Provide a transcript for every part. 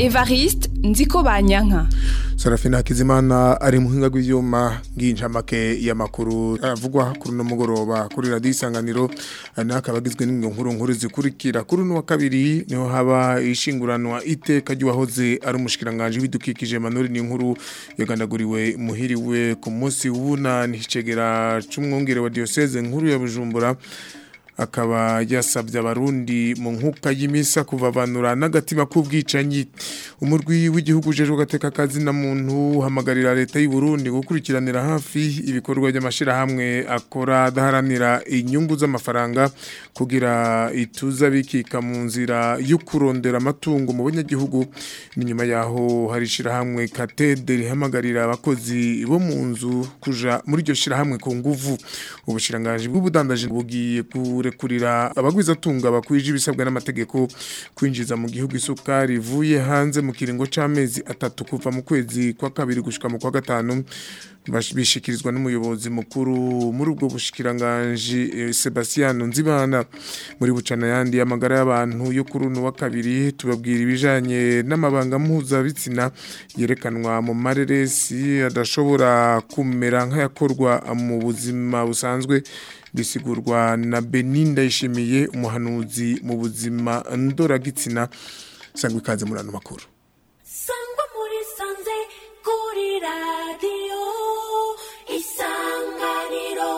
Evariste nziko banyanka Sarafina Hakizimana ari muhinga rw'ivyuma nginjamake y'amakuru avugwa kuri no mugoroba kuri radio isanganiro anaka bagizwe n'ingo nkuru nkuru zikurikira kuri no wa kabiri niho haba ishinguranwa iteka ry'uwahoze ari umushikiranganje bidukikije Manori ni nkuru yagandaguriwe muhiriwe ku munsi w'ubunani hicegera c'umwongere wa diocese nkuru ya Bujumbura akaba yasabye abarundi mu nkuka y'imisa kuvavanura n'agatima k'ubwicanyi umurwi w'igihugu ujejwe gateka kazi na muntu hamagarira leta y'u Burundi gukurikiranira hafi ibikorwa by'amashirahamwe akora adaharanira inyungu z'amafaranga kugira ituza bikika mu nzira yo kurondera amatungo mu banyagihugu ni nyuma yaho hari shirahamwe katede rihamagarira abakozi bo mu nzu kuja muri iryo shirahamwe ku nguvu ubushiranganje bw'ubudandaji bugiye kurekurira abagwizatunga bakwije ibisabwa n'amategeko kwinjiza mu gihugu isukari ivuye hanze mu kiringo c'amezi atatu kuva mu kwezi kwa kabiri gushika mu kwa gatanu bishikirizwa n'umuyobozi mukuru muri ubwo bushikiranganje eh, Sebastiano Nzibana muri bucana yandi amagara y'abantu yo kuri uno wa kabiri tubabwira ibijanye n'amabanga mpuzabitsina yerekanwa mu mareresi adashobora kumera nk'ayakorwa mu buzima busanzwe bisigurwa na Beninda yishimiye umuhanuzi mu buzima ndoragitsina sangwa ikaze muri ano makuru sangwa muri sanze kuri radiyo isanganiro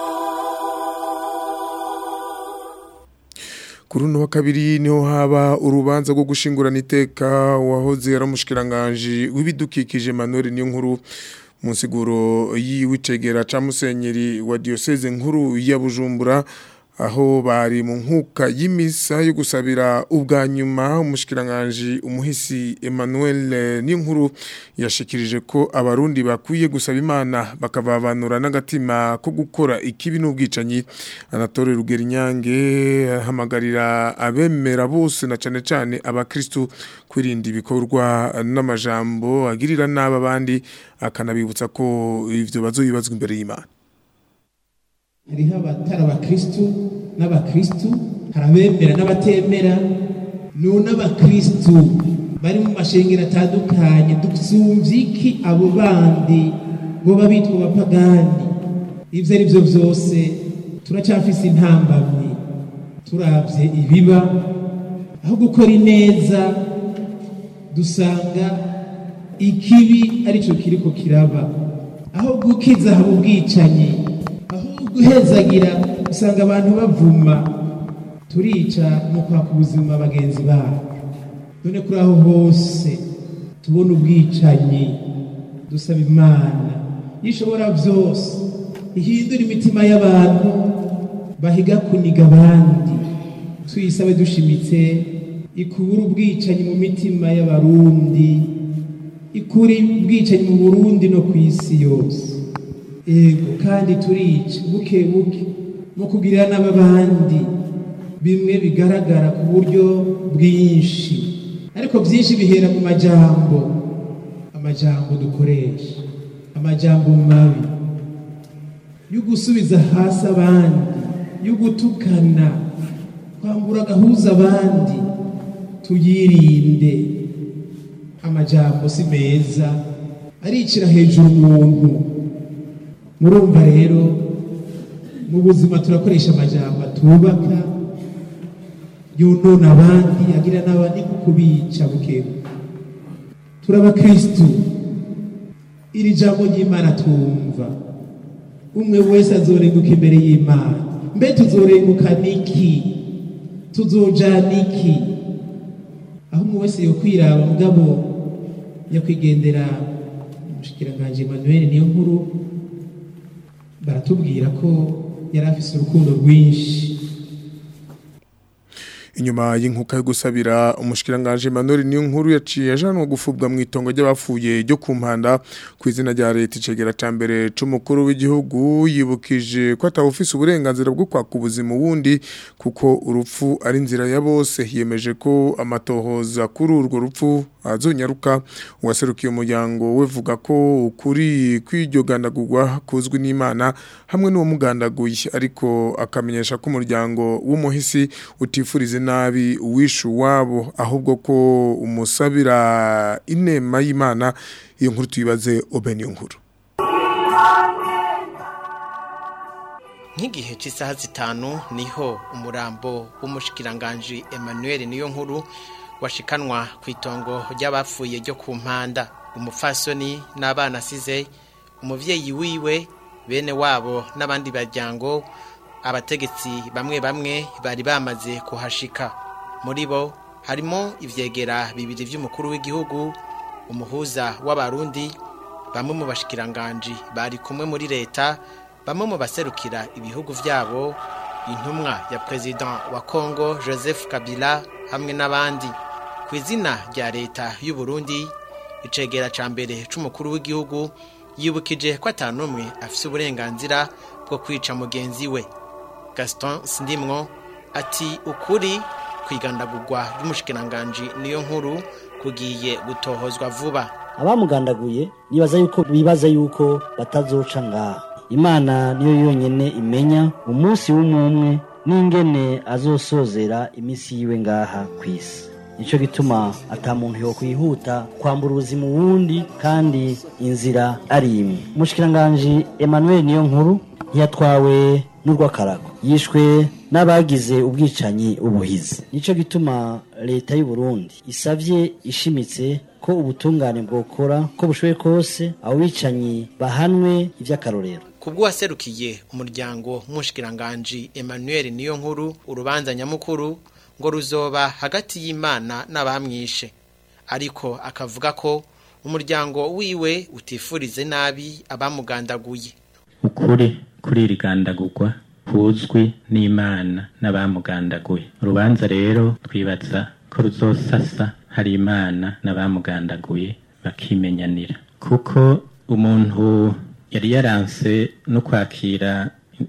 kuri uno wa kabiri niho haba urubanza rwo gushingurana iteka wahoze ari umushikiranganje w'ibidukikije Manuel niyo nkuru mu nsiguro yiwicegera ca musenyeri wa diocese nkuru ya Bujumbura aho bari mu nkuka y'imisa yo gusabira ubwa nyuma umushikiranganje umuhisi Emmanuel Ninkuru yashikirije ko abarundi bakwiye gusaba imana bakavavanura n'agatima ko gukora ikibi n'ubwicanyi Anatole Rugerinyange hamagarira abemera bose na cane cane abakristu kwirinda ibikorwa n'amajambo agirira n'aba bandi akanabibutsa ko ivyo bazoyibazwa imbere y'Imana hariho abatari abakristu n'abakristu hari abemera n'abatemera none abakristu bari mu mashengero atandukanye dusumvye iki abo bandi boba bitwa abapagani ivyo ari vyo vyose turacafise intambamyi turavye ibiba aho gukora ineza dusanga ikibi arico kiriko kiraba aho gukiza haba ubwicanyi guhezagira usanga abantu bavuma turica mu kwaka ubuzima bagenzi babo none kuri aho hose tubona ubwicanyi dusaba imana ishobora byose ihindura imitima y'abantu bahiga kuniga abandi tuyisabe dushimitse ikura ubwicanyi mu mitima y'abarundi ikura ubwicanyi mu burundi no ku isi yose ego kandi turica buke buke mu kugirira n'abandi bimwe bigaragara ku buryo bwinshi ariko byinshi bihera mu majambo amajambo dukoresha amajambo mabi yo gusubiza hasi abandi yo gutukana kwambura agahuza abandi tuyirinde amajambo si meza aricira hejuru umuntu murumva rero mu buzima turakoresha amajambo atubaka yonona abandi agira n'abandi nko kubica bukebu turabakristu iri jambo ry'imana twumva umwe wese azorenguka imbere y'imana mbe tuzorenguka niki tuzojana iki aho umwe wese yokwiraba mugabo nyakwigendera umushikiranganje Emmanuel niyo nkuru baratubwira ko yari afise urukundo rwinshi inyuma y'inkuka yo gusabira umushikiranganje Emmanuel niyo nkuru yaciye ajanwa gufubwa mu itongo ry'abapfuye ryo ku mpanda ku izina rya leta icegera ca mbere c'umukuru w'igihugu yibukije ko atawufise uburenganzira bwo kwaka ubuzima wundi kuko urupfu ari inzira ya bose yemeje ko amatohoza kuri urwo rupfu azonyaruka uwaserukiye umuryango we vuga ko ukuri kw'iryo gandagurwa kuzwi n'Imana hamwe n'uwo mugandaguye ariko akamenyesha ko umuryango w'umuhisi utifurize nabi uwishu wabo ahubwo ko umusabira inema y'Imana iyo nkuru tuyibaze Obeni nkuru nk'igihe cy'isaha zitanu niho umurambo w'umushikiranganji Emmanuel niyo nkuru washikanwa ku itongo ry'abapfuye ryo ku mpanda umupfasoni n'abana asize umubyeyi wiwe bene wabo n'abandi baryango abategetsi bamwe bamwe bari bamaze kuhashika muri bo harimo ivyegera bibiri by'umukuru w'igihugu umuhuza w'abarundi bamwe mu bashikiranganji bari kumwe muri leta bamwe mu baserukira ibihugu vyabo intumwa ya president wa Congo Joseph Kabila hamwe n'abandi ku izina rya leta y'u Burundi icegera ca mbere c'umukuru w'igihugu yibukije ko atanumwe afise uburenganzira bwo kwica mugenzi we Gaston Sindimwo ati ukuri kwigandagurwa ry'umushikiranganji niyo nkuru kugiye gutohozwa vuba abamugandaguye nibaza yuko bibaza yuko batazoca ngaha imana niyo yonyene imenya umunsi w'umumwe n'ingene azosozera iminsi yiwe ngaha ku isi nicyo gituma ata muntu yo kwihuta kwambura ubuzima uwundi kandi inzira ari imwe umushikiranganji emmanuel niyo nkuru ntiyatwawe n'urw'akarago yishwe n'abagize ubwicanyi ubuhizi nicyo gituma leta y'u Burundi isavye ishimitse ko ubutungane bwokora ko bushoboye kose abo bicanyi bahanwe ivy'akarorero kubw'uwaserukiye umuryango w'umushikiranganji Emmanuel niyo nkuru urubanza nyamukuru ngo ruzoba hagati y'Imana n'abamwishe ariko akavuga ko umuryango wiwe utifurize nabi abamugandaguye ukuri kuri rigandagurwa kuzwi n'Imana n'abamugandaguye urubanza rero twibaza ko ruzosasa hari Imana n'abamugandaguye bakimenyanira kuko umuntu yari yaranse no kwakira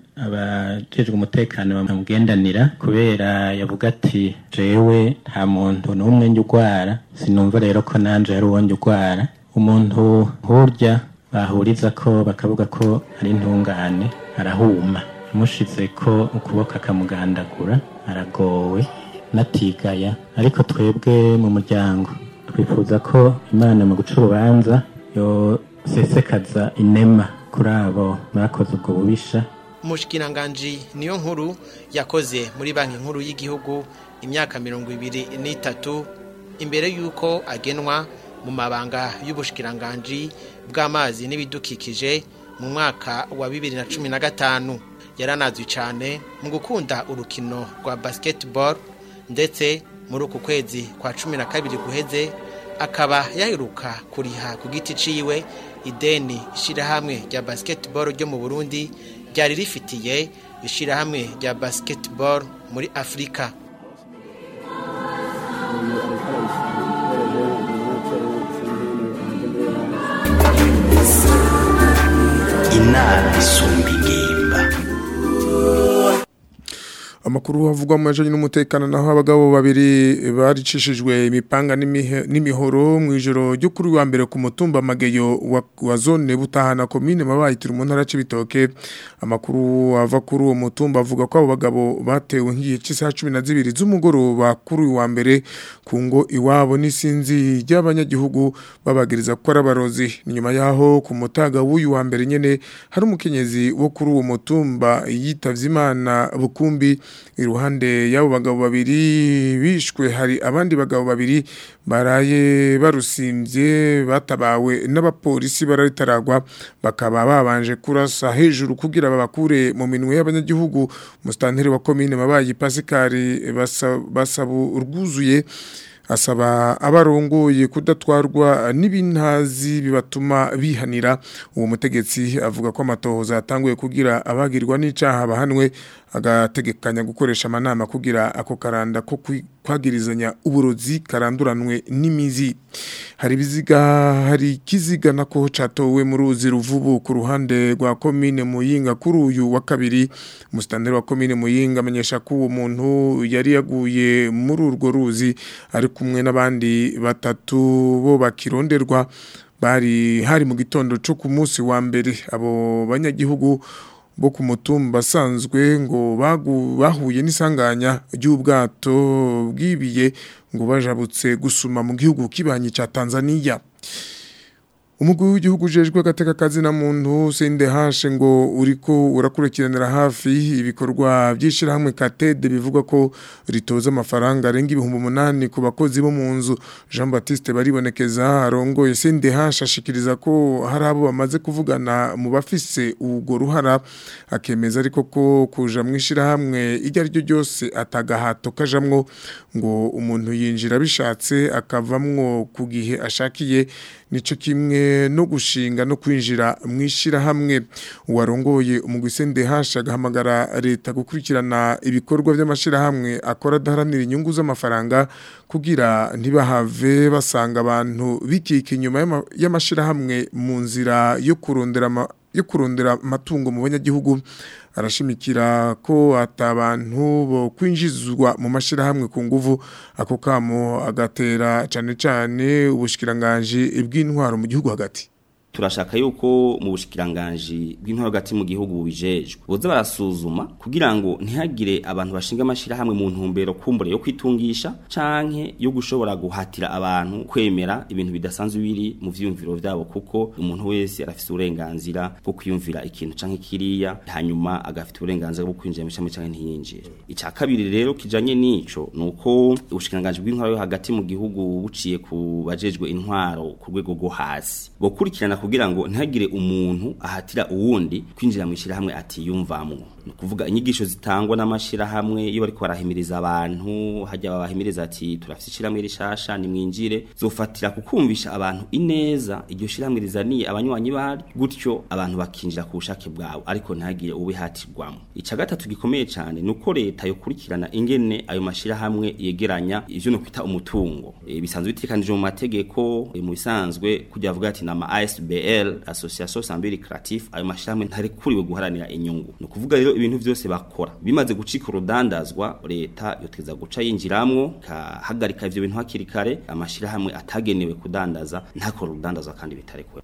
abajejwe umutekano bamugendanira kubera yavuga ati jewe nta muntu n'umwe njya urwara sinumva rero ko nanje hari uwo njya urwara umuntu nk'urya bahuriza ko bakavuga ko ari intungane arahuma amushize ko ukuboko akamugandagura aragowe natigaya ariko twebwe mu muryango twifuza ko imana mu guca urubanza yosesekaza inema kuri abo bakoze ubwo bubisha umushikiranganji niyo nkuru yakoze muri banki nkuru y'igihugu imyaka mirongo ibiri n'itatu imbere y'uko agenwa mu mabanga y'ubushikiranganji bw'amazi n'ibidukikije mu mwaka wa bibiri na cumi na gatanu yaranazwi cyane mu gukunda urukino rwa basketball ndetse muri uku kwezi kwa cumi na kabiri guheze akaba yaheruka kuriha ku giti ciwe ideni ishyirahamwe rya basketball ryo mu burundi ryari rifitiye ishyirahamwe rya basketball muri afurika inama isumba ingimba amakuru havugwa mu bijanye n'umutekano naho abagabo babiri baricishijwe imipanga n'imihe- n'imihoro mu ijoro ryo kuri wa mbere ku mutumba mageyo wa, wa zone butahana komine mabayitira mu ntara c'ibitoke amakuru ava kuri uwo mutumba avuga ko abo bagabo batewe nk'igihe cy'isaha cumi na zibiri z'umugoroba kuri uyu wa mbere ku ngo iwabo n'isinzi ry'abanyagihugu babagiriza ko ari abarozi ni nyuma yaho ku mutaga w'uyu wa mbere nyene hari umukenyezi wo kuri uwo mutumba yitavye imana bukumbi iruhande y'abo bagabo babiri bishwe hari abandi bagabo babiri baraye barusimbye batabawe n'abapolisi bararitaragwa bakaba babanje kurasa hejuru kugira babakure mu minwe y'abanyagihugu musitanteri wa komine mabayi pasikari basa- basaba urwuzuye asaba abarongoye kudatwarwa n'ibintazi bibatuma bihanira uwo mutegetsi avuga ko amatohoza yatanguye kugira abagirwa n'icaha bahanwe agategekanya gukoresha amanama kugira ako karanda ko kwi- kwagirizanya uburozi karanduranwe n'imizi hari ibiziga hari kiziga nako catowe mu ruzi ruvubu ku ruhande rwa komine Muyinga kuri uyu wa kabiri mustandere wa komine Muyinga amenyesha ko uwo muntu yari yaguye muri urwo ruzi ari kumwe n'abandi batatu bo bakironderwa bari hari mu gitondo cyo ku munsi wa mbere abo banyagihugu bo ku mutumba asanzwe ngo bagu- bahuye n'isanganya ry'ubwato bwibiye ngo bajabutse gusuma mu gihugu kibanyi ca Tanzania Umugwi w'igihugu ujejwe agateka kazi na muntu sende hashe ngo uriko urakurikiranira hafi ibikorwa by'ishirahamwe Katede bivuga ko ritoza amafaranga arenga ibihumbi umunani ku bakozi bo mu nzu Jean Baptiste baribonekeza arongoye sende hashe ashikiriza ko hari abo bamaze kuvugana mu bafise ubwo ruhara akemeza ariko ko kuja mu ishirahamwe iryo ari ryo ryose atagahato kajamwo ngo umuntu yinjira bishatse akavamwo ku gihe ashakiye nico kimwe no gushinga no kwinjira mu ishirahamwe uwarongoye umugwisende hasha agahamagara leta gukurikirana ibikorwa by'amashirahamwe akora adaharanira inyungu z'amafaranga kugira ntibahave basanga abantu bikika inyuma y'ama- y'amashirahamwe mu nzira yo kurondera ama- yo kurondera amatungo mu banyagihugu arashimikira ko atabantu bo kwinjizwa mu mashirahamwe ku nguvu ako kamo agatera cane cane ubushikiranganje bw'intwaro mu gihugu hagati turashaka yuko mu bushikiranganji bw'intwaro hagati mu gihugu bubijejwe boza barasuzuma kugira ngo ntihagire abantu bashinga amashirahamwe mu ntumbero kumbure yo kwitungisha canke yo gushobora guhatira abantu kwemera ibintu bidasanzwe biri mu vyiyumviro vyabo kuko umuntu wese arafise uburenganzira bwo kwiyumvira ikintu canke kiriya hanyuma agafite uburenganzira bwo kwinjira mu ishami canke ntiyinjire ica kabiri rero kijanye n'ico nuko ubushikiranganji bw'intwaro yo hagati mu gihugu buciye ku bajejwe intwaro ku rwego rwo hasi bokurikirana kugira ngo ntihagire umuntu ahatira uwundi kwinjira mu ishirahamwe atiyumvamwo ni ukuvuga inyigisho zitangwa n'amashirahamwe iyo bariko barahimiriza abantu hajya babahimiriza ati turafite ishirahamwe rishasha nimwinjire zofatira kukumvisha abantu ineza iryo shirahamwe rizaniye abanywanyi baryo gutyo abantu bakinjira ku bushake bwabo ariko ntihagire ubihatirwamo ica gatatu gikomeye cyane ni uko leta yokurikirana ingene ayo mashirahamwe yegeranya ivyo no kwita umutungo e, bisanzwe bitekanije mu mategeko e, mu bisanzwe kujya avuga ati nama ASBL Association Sambiri Creative ayo mashirahamwe ntarekuriwe guharanira inyungu ni ukuvuga rero ibintu vyose bakora bimaze gucika urudandazwa leta yoteza guca yinjiramwo kahagarika ivyo bintu hakiri kare amashirahamwe atagenewe kudandaza ntakora urudandazwa kandi bitarekuwe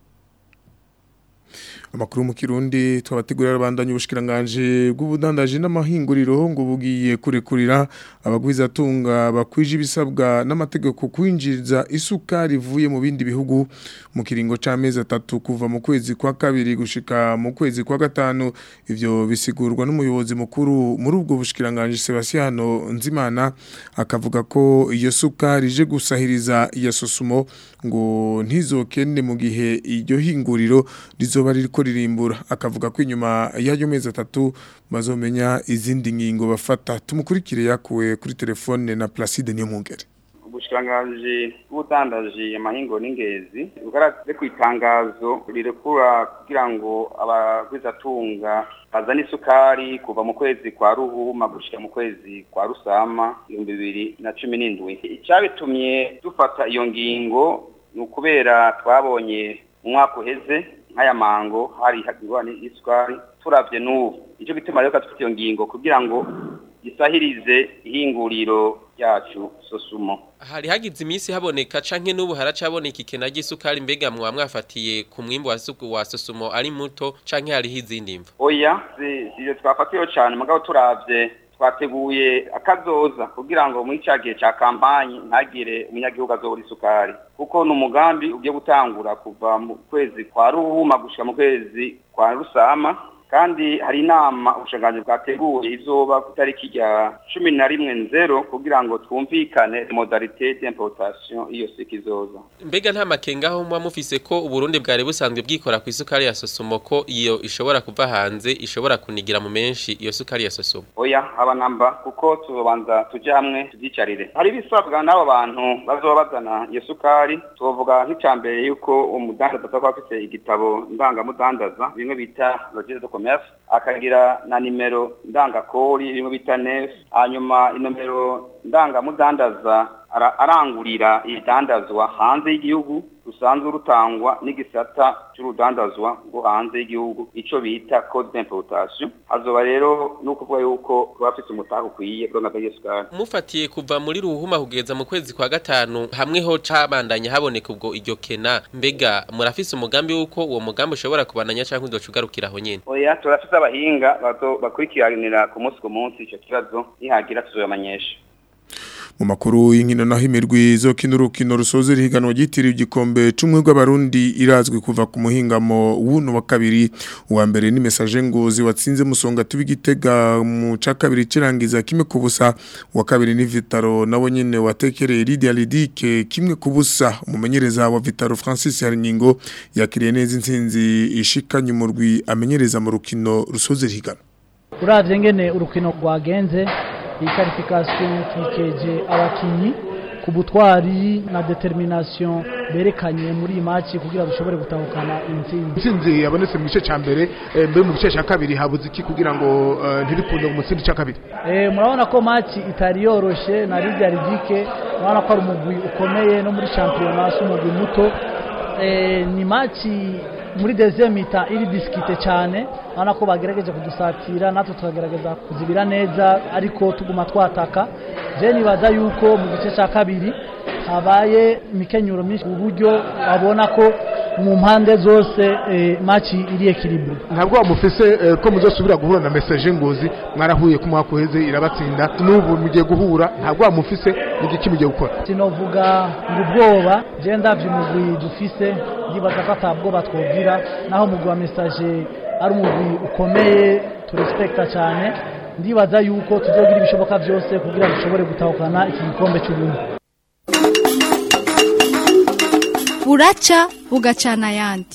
amakuru mu kirundi twabategurira abandanya ubushikiranganje bw'ubudandaji n'amahinguriro ngo bugiye kurekurira abagwizatunga bakwije ibisabwa n'amategeko kwinjiza isukari ivuye mu bindi bihugu mu kiringo c'amezi atatu kuva mu kwezi kwa kabiri gushika mu kwezi kwa gatanu ivyo bisigurwa n'umuyobozi mukuru muri ubwo bushikiranganje Sebastiano Nzimana akavuga ko iyo sukari ije gusahiriza iya sosumo ngo ntizokende mu gihe iryo hinguriro rizoba ririko ririmbura akavuga ko inyuma y'ayo mezi atatu bazomenya izindi ngingo bafata tumukurikire yakuwe kuri telefone na Placide Niyomwungere ubushikiranganji bw'ubudandaji amahingo n'ingezi bugaragaze ku itangazo rirekura kugira ngo abagwizatunga bazane isukari kuva mu kwezi kwa ruhuma gushika mu kwezi kwa rusama ibihumbi bibiri na cumi n'indwi icyabitumye dufata iyo ngingo ni ukubera twabonye mu mwaka uheze nk'aya mango hari ingorane y'isukari turavye n'ubu nicyo gituma rero dufite iyo ngingo kugira ngo gisahirize ihinguriro ryacu sosumo hari hagize iminsi haboneka canke n'ubu haracaboneka ikena ry'isukari mbega mwa mwafatiye ku mwimbu wa suku wa sosumo ari muto canke hariho izindi mvu oya sivyo twafatiyeho cane mugabo turavye twateguye akazoza kugira ngo muri cya gihe cya kampanyi ntagire umunyagihugu azobura isukari kuko ni umugambi ugiye gutangura kuva mu kwezi kwa ruhuma gushika mu kwezi kwa rusama kandi hari inama ubushanganyi bwateguye izoba ku itariki rya cumi na rimwe nzero kugira ngo twumvikane modalite d'importation iyo siki izoza mbega nta makenga aho muba mufise ko uburundi bwari busanzwe bwikora ku isukari ya sosomo ko iyo ishobora kuva hanze ishobora kunigira mu menshi iyo sukari ya sosomo oya aba namba kuko tuzobanza tuje hamwe tuvyicarire hari ibisabwa n'abo bantu bazoba bazana iyo sukari tuvuga nk'icambere yuko umudandaza azaba afise igitabo ndangamudandaza bimwe bita registre de commerce akagira na nimero ndangakori irimo bita nef hanyuma inomero ndangamudandaza ara- arangurira ibidandazwa hanze y'igihugu rusanzwe rutangwa n'igisata cy'urudandazwa rwo hanze y'igihugu ico bita code d'importation hazoba rero no kuvuga yuko kuba afite umutahe ukwiye kuri nka y'isukari mufatiye kuva muri ruhuma kugeza mu kwezi kwa gatanu hamwe ho cabandanya haboneka ubwo iryo kena mbega murafise umugambi wuko uwo mugambi ushobora kubandanya canke uzoca ugarukira aho nyene oya turafite abahinga bazo- bakurikiranira ku munsi ku munsi ico kibazo nihagira tuzobamenyesha mu makuru y'inkino naho imirwi zo kino urukino rusoza irihiganwa ryitiriwe igikombe c'umwe rw'abarundi irazwi kuva ku muhingamo w'uno wa kabiri uwa mbere ni message ngozi watsinze musonga tubi gitega mu ca kabiri cirangiza kimwe ku busa uwa kabiri ni Vitaro nawe nyene watekereye Lydia Lidike kimwe ku busa umumenyereza wa Vitaro Francis Haringingo yakiriye neza intsinzi ishikanye umurwi amenyereza mu rukino rusoza irihiganwa uravye ngene urukino rwagenze iyi qualification twikeje abakinyi ku butwari na determination berekanye muri iyi match kugira dushobore gutahukana intsinzi intsinzi yabonetse mu gice cya mbere eh, mbere mu gice cya kabiri habuze iki kugira ngo eh, ntiripunde mu mutsinzi cya kabiri Eh, murabona ko match itari yoroshe na Lydia Ridike murabona ko ari umugwi ukomeye no muri championnat si umugwi muto Eh, ni match muri deuxième mita iri diskite cyane urabona ko bagerageje kudusatira natwe tukagerageza kuzibira neza ariko tuguma twataka je nibaza yuko mu gice cya kabiri habaye imikenyuro myinshi ku buryo babona ko mu mpande zose eh, match iri equilibre ntabwo wamufise eh, ko muzosubira guhura na message ngozi mwarahuye ku mwaka uheze irabatsinda n'ubu mugiye guhura ntabwo wamufise ni igiki mugiye gukora sinovuga ngo ubwoba je ndavye umugwi dufise ndibaza ko atabwoba twogira naho umugwi wa message ari umugwi ukomeye turespekta cyane ndibaza yuko tuzogira ibishoboka byose kugira dushobore gutahukana iki gikombe cy'ubumwe buraca bugacana ayandi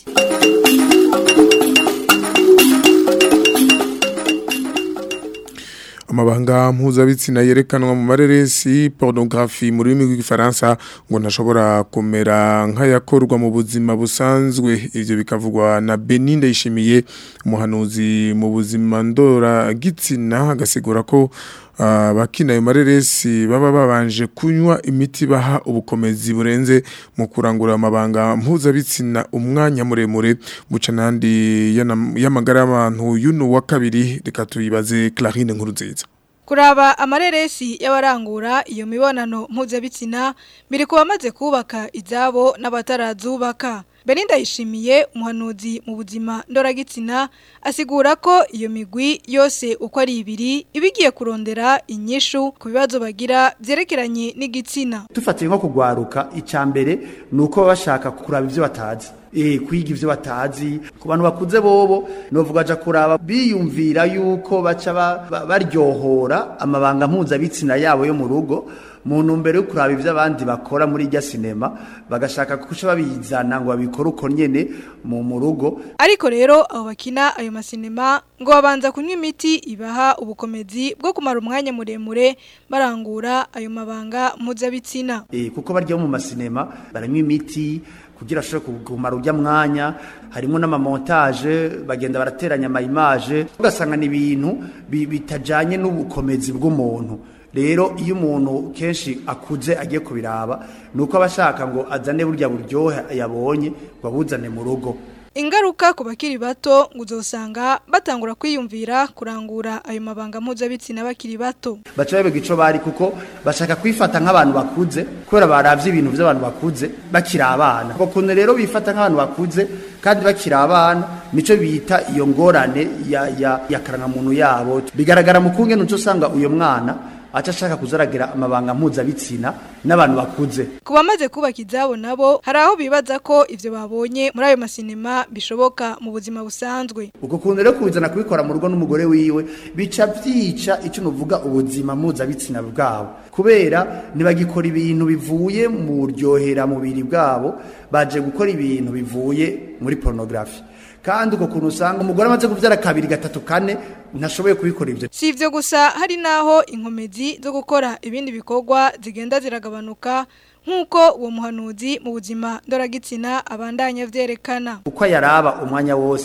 amabanga mpuzabitsina yerekanwa mu mareresi pornography mu rurimi rw'igifaransa ngo ntashobora kumera nk'ayakorwa mu buzima busanzwe ivyo bikavugwa na Benin Ndayishimiye umuhanuzi mu buzima ndora gitsina agasigura ko abakina ayo mareresi baba babanje kunywa imiti baha ubukomezi burenze mu kurangura amabanga mpuzabitsina umwanya muremure buca nandi y'amagara y'abantu y'uno wa kabiri reka tuyibaze Clarine Nkurunziza kuraba amareresi y'abarangura iyo mibonano mpuzabitsina biri ku bamaze kubaka izabo n'abatarazubaka Belinda yishimiye umuhanuzi mu buzima ndoragitsina asigura ko iyo migwi yose uko ari ibiri ibigiye kurondera inyishu ku bibazo bagira byerekeranye n'igitsina dufatiye nko kugwaruka icya mbere ni uko baba bashaka kuraba ibyo batazi eh kwiga ivyo batazi ku bantu bakuze bobo novuga aja kuraba biyumvira yuko baca ba- ba- baryohora amabanga mpuzabitsina yabo yo mu rugo mu ntumbero yo kuraba ivyo abandi bakora muri irya sinema bagashaka kuca babizana ngo babikore uko nyene mu mu rugo ariko rero abo bakina ayo masinema ngo babanza kunywa imiti ibaha ubukomezi bwo kumara umwanya muremure barangura ayo mabanga mpuzabitsina eh kuko barya mu masinema baranywa imiti kugira ashobore kumara ujya mwanya harimo n'amamontage bagenda barateranya ama image ugasanga ni ibintu bi- bitajanye n'ubukomezi bw'umuntu rero iyo umuntu kenshi akuze agiye kubiraba nuko abashaka ngo azane burya buryohe yabonye ngo abuzane mu rugo ingaruka ku bakiri bato ngo uzosanga batangura kwiyumvira kurangura ayo mabanga mpuzabitsina bakiri bato baca babega ico bari kuko bashaka kwifata nk'abantu bakuze kubera baravye ibintu vy'abantu bakuze bakiri abana bakunze rero bifata nk'abantu bakuze kandi bakiri abana nico bita iyo ngorane ya, ya, ya karangamuntu yabo bigaragara mu kungene uco usanga uyo mwana aca ashaka kuzaragira amabanga mpuzabitsina n'abantu bakuze ku bamaze kubaka izabo nabo hari aho bibaza ko ivyo babonye muri ayo masinema bishoboka mu buzima busanzwe uko kuntu rero kubizana kubikora mu rugo n'umugore wiwe bica vyica icyo nuvuga ubuzima mpuzabitsina bwabo kubera ntibagikora ibintu bivuye mu ryohera mubiri bwabo baje gukora ibintu bivuye muri pornography kandi uko kuntu usanga umugore amaze kuvyara kabiri gatatu kane ntashoboye kubikora ivyo si ivyo gusa hari naho inkomezi zo gukora ibindi bikorwa zigenda ziragabanuka nk'uko uwo muhanuzi mu buzima ndoragitsina abandanya vyerekana uko yaraba umwanya wose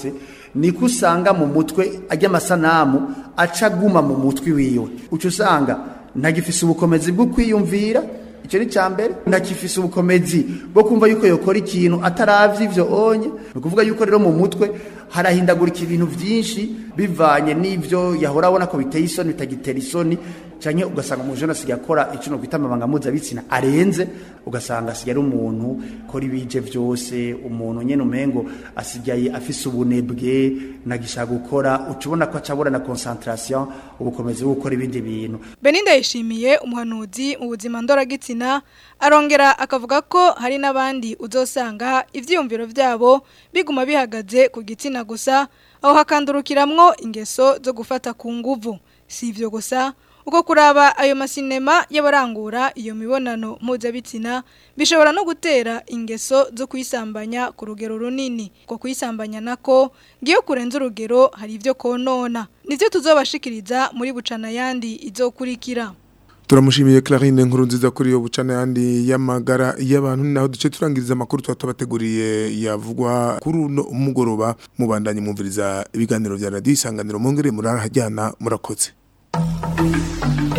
niko usanga mu mutwe ajya amasanamu aca aguma mu mutwe wiwe uca usanga ntagifise ubukomezi bwo kwiyumvira icyo ni cya mbere ntakifise ubukomezi bwo kumva yuko yokora ikintu ataravye ivyo onye ni ukuvuga yuko rero mu mutwe harahindagurika ibintu vyinshi bivanye n'ivyo yahora abona ko biteye isoni bitagitera isoni canke ugasanga umuntu jona asigaye akora ico no kwita amabanga mpuzabitsina arenze ugasanga asigaye ari umuntu kora ibije vyose umuntu nyene umengo asigaye afise ubunebwe nagishaka gukora uca ubona ko acabura na concentration ubukomezi bwo gukora ibindi bintu Beninda yishimiye umuhanuzi mu buzima ndoragitsina arongera akavuga ko hari n'abandi uzosanga ivyiyumviro vyabo biguma bihagaze ku gitsina gusa aho hakandurukiramwo ingeso zo gufata ku nguvu si ivyo gusa uko kuraba ayo masinema y'abarangura iyo mibonano mpuzabitsina bishobora no gutera ingeso zo kuyisambanya ku rugero runini ko kuyisambanya nako ngiyo kurenza urugero hari ivyo konona nivyo tuzobashikiriza muri bucana yandi izokurikira turamushimiye Clarine nkuru nziza kuri yo bucana yandi y'amagara y'abantu naho duce turangiriza amakuru twatabateguriye yavugwa kuri uno mugoroba mubandanye mwumviriza ibiganiro vya radio isanganiro mongere murahajyana murakoze